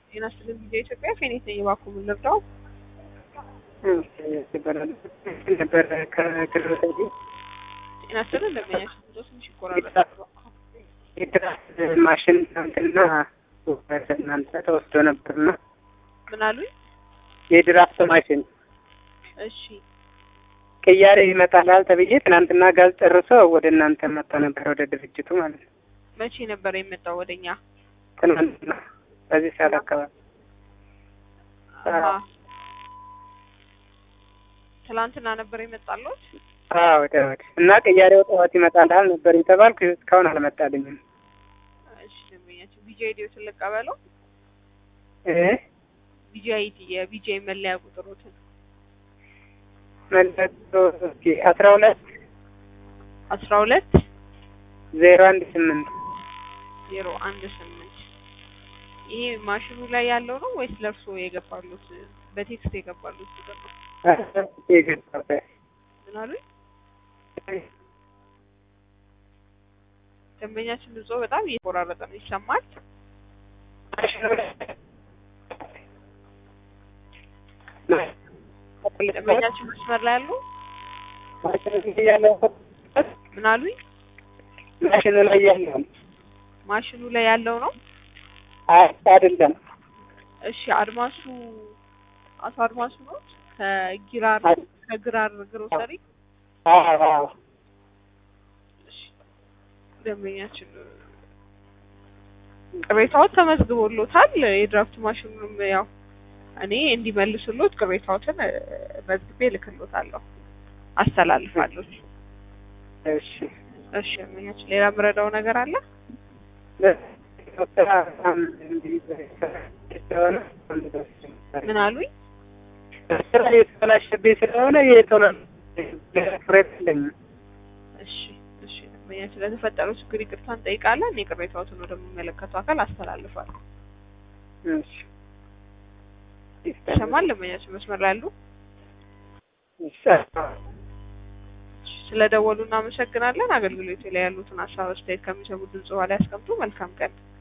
ጤና ይስጥልኝ ጊዜ ኢትዮጵያ ፌኔት ነኝ። እባክዎ ምን ልርዳው? ነበር ከቅርብ ጊዜ ጤና ይስጥልኝ እንደምኛሽ ድምጾ ትንሽ ይቆራረጣል። የድራስ ማሽን ትናንትና እናንተ ተወስዶ ነበርና ምን አሉኝ? የድራፍት ማሽን እሺ ቅያሬ ይመጣላል ተብዬ ትናንትና ጋዝ ጨርሶ ወደ እናንተ መጣ ነበር፣ ወደ ድርጅቱ ማለት ነው። መቼ ነበር የመጣው ወደኛ? ትናንትና በዚህ ሰዓት አካባቢ አሀ። ትላንትና ነበር የመጣለት። አዎ ወደ ወደ እና ቅያሬው ጠዋት ይመጣልሃል ነበር የተባልኩ እስካሁን አልመጣልኝም። እሺ ደንበኛችን ቢጂ አይዲዎትን ልቀበለው። እ ቢጂ አይዲ የቢጂ መለያ ቁጥሮትን መለቶ እስኪ አስራ ሁለት አስራ ሁለት ዜሮ አንድ ስምንት ዜሮ አንድ ስምንት ይሄ ማሽኑ ላይ ያለው ነው ወይስ ለእርሶ የገባሉት በቴክስት የገባሉት ቁጥር ነው? የገባበት ምን አሉኝ? ደንበኛችን ድምጾ በጣም እየቆራረጠ ነው፣ ይሰማል? ደንበኛችን መስመር ላይ ያሉ ምን አሉኝ? ማሽኑ ላይ ያለው ማሽኑ ላይ ያለው ነው። አይ አይደለም። እሺ አድማሱ አቶ አድማሱ ነው ከጊራር ከግራር ግሮሰሪ አዎ አዎ እሺ ደንበኛችን ቅሬታዎት ተመዝግቦሎታል። የድራፍት ማሽኑንም ያው እኔ እንዲመልሱሎት ቅሬታዎትን እ፣ መዝግቤ እልክሎታለሁ፣ አስተላልፋለሁ። እሺ እሺ ደንበኛችን ሌላ የምረዳው ነገር አለ? ስራ በጣም እንዲህ ስለሆነ ምን አሉኝ? ስራ የተበላሸብኝ ስለሆነ የቶሎ ፍሬት የለኝም። እሺ እሺ ደንበኛችን ለተፈጠረው ችግር ይቅርታ እንጠይቃለን። የቅሬታዎትን ወደሚመለከተው አካል አስተላልፋለሁ። እሺ ይሰማል? ደንበኛችን መስመር ላይ ያሉ ይሰማል። ስለደወሉ እናመሰግናለን። አገልግሎቱ ላይ ያሉትን ሀሳብ አስተያየት ከሚሰሙ ድምጽ በኋላ ያስቀምጡ። መልካም ቀን።